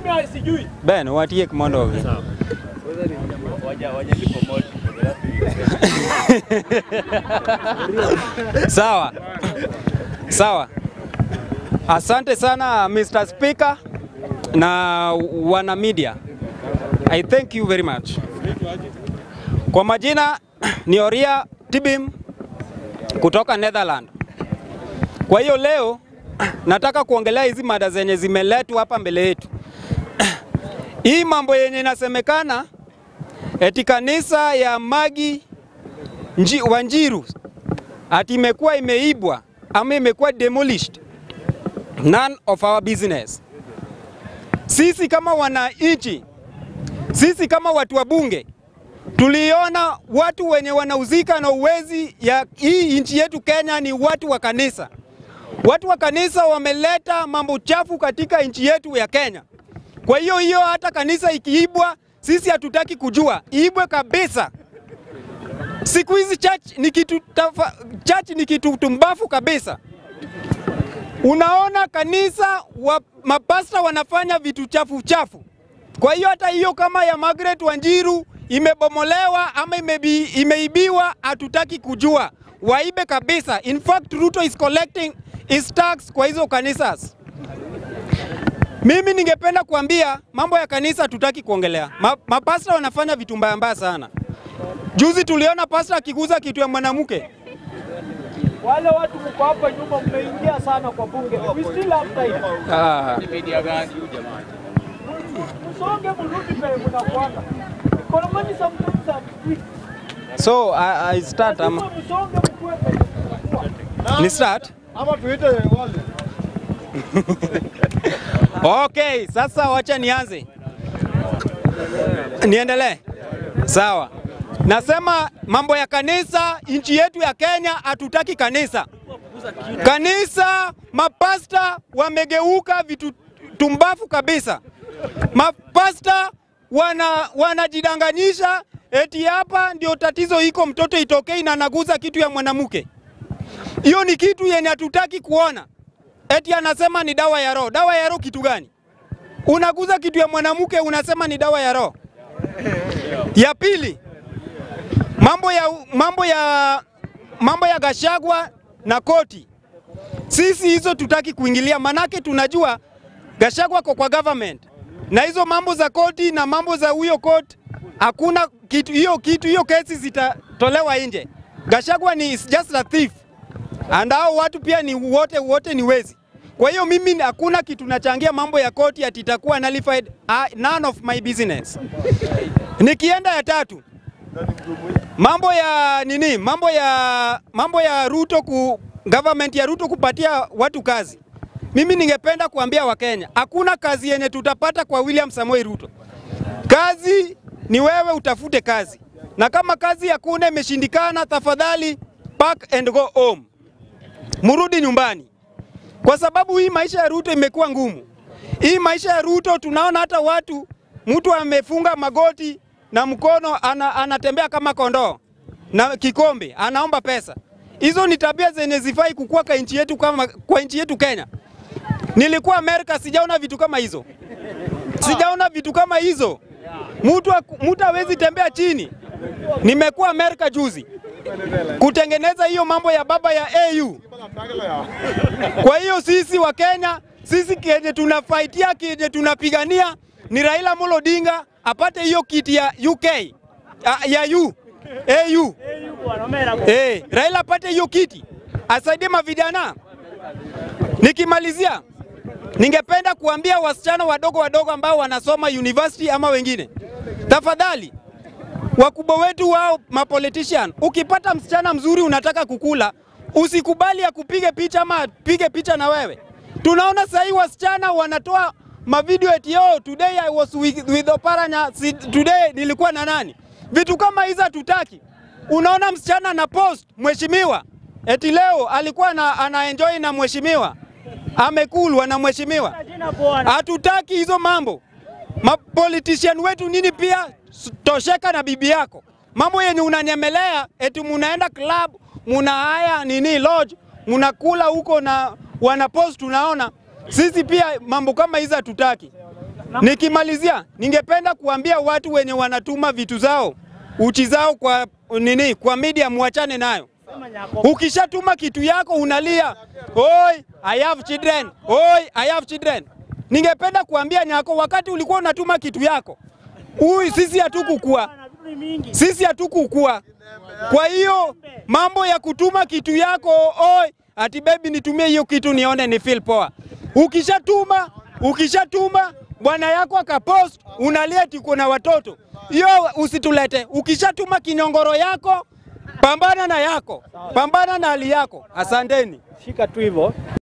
Mimi sijui. Ben, watie kimondo. Sawa. Sawa. Asante sana Mr. Speaker na wana media. I thank you very much. Kwa majina ni Oria Tibim kutoka Netherlands. Kwa hiyo leo nataka kuongelea hizi mada zenye zimeletwa hapa mbele yetu. Hii mambo yenye inasemekana eti kanisa ya Magi Nji, Wanjiru ati imekuwa imeibwa ama imekuwa demolished. None of our business. Sisi kama wananchi, sisi kama watu wa bunge tuliona watu wenye wanauzika na uwezi ya hii nchi yetu Kenya ni watu wa kanisa. Watu wa kanisa wameleta mambo chafu katika nchi yetu ya Kenya. Kwa hiyo hiyo, hata kanisa ikiibwa, sisi hatutaki kujua, iibwe kabisa. Siku hizi church ni kitu tafa, church ni kitu tumbafu kabisa. Unaona kanisa wa, mapasta wanafanya vitu chafu chafu. Kwa hiyo hata hiyo kama ya Margaret Wanjiru imebomolewa ama imebi, imeibiwa, hatutaki kujua, waibe kabisa. In fact, Ruto is collecting his tax kwa hizo kanisas. Mimi ningependa kuambia mambo ya kanisa hatutaki kuongelea. Ma, mapasta wanafanya vitu mbaya mbaya sana. Juzi tuliona pasta akiguza kitu ya mwanamke. Wale watu mko hapa nyuma mmeingia sana kwa bunge. We still have time. Ah, Msonge mrudi pale mnakwenda. Economy sometimes are quick. so I, I start ama Msonge mkue penye mnakuwa. ni start? Ama tuite wale. Okay, sasa wacha nianze. Niendelee. Sawa. Nasema mambo ya kanisa, nchi yetu ya Kenya hatutaki kanisa. Kanisa, mapasta wamegeuka vitu tumbafu kabisa. Mapasta wana wanajidanganyisha eti hapa ndio tatizo iko, mtoto itokei na anaguza kitu ya mwanamke. Hiyo ni kitu yenye hatutaki kuona. Eti anasema ni dawa ya roho. Dawa ya roho kitu gani? Unaguza kitu ya mwanamke unasema ni dawa ya roho. Ya pili, mambo ya mambo ya mambo ya Gashagwa na koti. Sisi hizo tutaki kuingilia, manake tunajua Gashagwa kwa kwa government na hizo mambo za koti na mambo za huyo court, hakuna kitu hiyo kitu hiyo kesi zitatolewa nje. Gashagwa ni is just a thief and hao watu pia ni wote wote ni wezi. Kwa hiyo mimi hakuna kitu nachangia mambo ya koti ati itakuwa nullified. Uh, none of my business. Nikienda ya tatu, mambo ya nini, mambo ya mambo ya Ruto ku government ya Ruto kupatia watu kazi. Mimi ningependa kuambia Wakenya, hakuna kazi yenye tutapata kwa William Samoei Ruto. Kazi ni wewe utafute kazi, na kama kazi hakuna imeshindikana, tafadhali pack and go home, murudi nyumbani, kwa sababu hii maisha ya Ruto imekuwa ngumu. Hii maisha ya Ruto tunaona hata watu, mtu amefunga magoti na mkono ana, anatembea kama kondoo na kikombe anaomba pesa. Hizo ni tabia zenye zifai kukua kwa nchi yetu kama kwa nchi yetu Kenya. Nilikuwa Amerika, sijaona vitu kama hizo, sijaona vitu kama hizo. Mtu mtu hawezi tembea chini. Nimekuwa Amerika juzi kutengeneza hiyo mambo ya baba ya AU. Kwa hiyo sisi wa Kenya, sisi kenye tunafaitia, kenye tunapigania ni Raila Amolo Odinga apate hiyo kiti ya UK ah, ya U AU. Eh, Raila apate hiyo kiti asaidie mavijana. Nikimalizia, ningependa kuambia wasichana wadogo wadogo ambao wanasoma university ama wengine, tafadhali wakubwa wetu wao mapolitician, ukipata msichana mzuri unataka kukula, usikubali ya kupige picha ama apige picha na wewe. Tunaona sasa hii wasichana wanatoa mavideo eti yo today I was with, with Oparanya, si, today nilikuwa na nani. Vitu kama hizo hatutaki. Unaona msichana na post mheshimiwa eti leo alikuwa na, ana enjoy na mheshimiwa amekulwa na mheshimiwa. Hatutaki hizo mambo. Mapolitician wetu nini pia s- tosheka na bibi yako. Mambo yenye unanyemelea eti munaenda club, muna haya nini lodge, munakula huko na wanapost tunaona. Sisi pia mambo kama hizo hatutaki. Nikimalizia, ningependa kuambia watu wenye wanatuma vitu zao uchi zao kwa nini, kwa media, muachane nayo. Ukishatuma kitu yako unalia, oi I have children, oi I have children. Ningependa kuambia Nyako, wakati ulikuwa unatuma kitu yako huyu, sisi hatukukua, sisi hatukukua. Kwa hiyo mambo ya kutuma kitu yako oi, ati baby nitumie hiyo kitu nione ni feel poa. Ukishatuma, ukishatuma bwana yako akapost, unalia ati kuna watoto, hiyo usitulete. Ukishatuma kinyongoro yako, pambana na yako, pambana na hali yako. Asanteni. Shika tu hivyo.